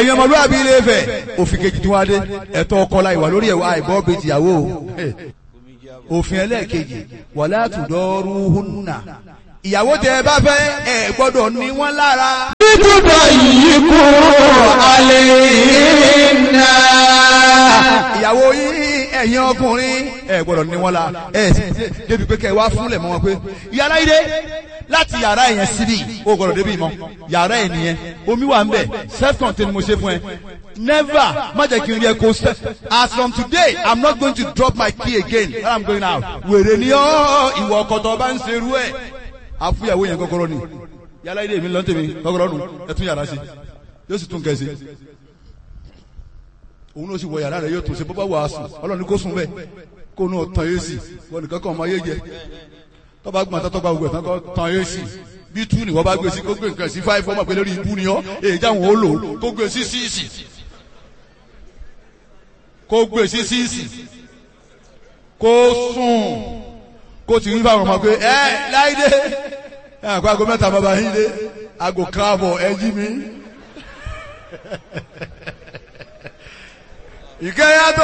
ẹ̀yin ọmọlúwàbí ilé Ifẹ̀ òfin kejì tí wọ́n á dé ẹ̀tọ́ ọkọ la ìwà lórí ẹ̀wà àìbọ́ bíi tìyàwó o òfin ẹlẹ́ẹ̀kejì wala tudaruhunna ìyàwó tẹ ẹ bá fẹ́ ẹ gbọ́dọ̀ ní wọ́n lára. Títúbọ̀ yìí kú alẹ́ iná. ìyàwó yín ẹ̀yin ọkùnrin ẹ gbọ́dọ̀ ní wọ́n la ẹ sì débi pé kẹ wá fúnlẹ̀ mọ́ wọn pé yàrá ilé láti yàrá yẹn síbi o gbọ́dọ̀ débi mọ́ yàrá ẹ̀ nìyẹn omi wà ń bẹ̀ self contained mo ṣe fún ẹ never má jẹ́ kí n rí ẹ kó sẹ́ as from today i'm not going to drop my key again when i'm going out wèrè ni ọ́ ìwọ ọkọ tó bá ń ṣerú ẹ̀ àfúyàwó yẹn kọ́kọ́rọ́ ni yàrá ilé mi lọ́n tèmi kọ́kọ́rọ́ nu ẹ tún yàrá sí yóò sì tún kẹ́sì òun ló sì wọ yàrá rẹ yóò tún ṣe bọ́bá wàásù ọlọ́run ní kó sùn bẹ́ẹ̀ kó nù tán yé sí wọn nìkan kan ọmọ ayé jẹ tọ́ba gbọ́n àtọ́tọ́ gba gbogbo ẹ̀ tán kọ́ tán yé sí bí tú ni wọ́n bá gbé sí kó gbé nǹkan sí fáìfù ọmọ pé lórí ibú ni ọ́ èyí jáwọn ó lò kó gbé sí síìsì kó gbé sí síìsì kó sùn kó ti rí fáwọn ọmọ pé ẹ láìdé ẹ àpò aago mẹ́ta bàbá yín dé aago káàbọ̀ ẹ jí mi. ìkẹyàtọ̀.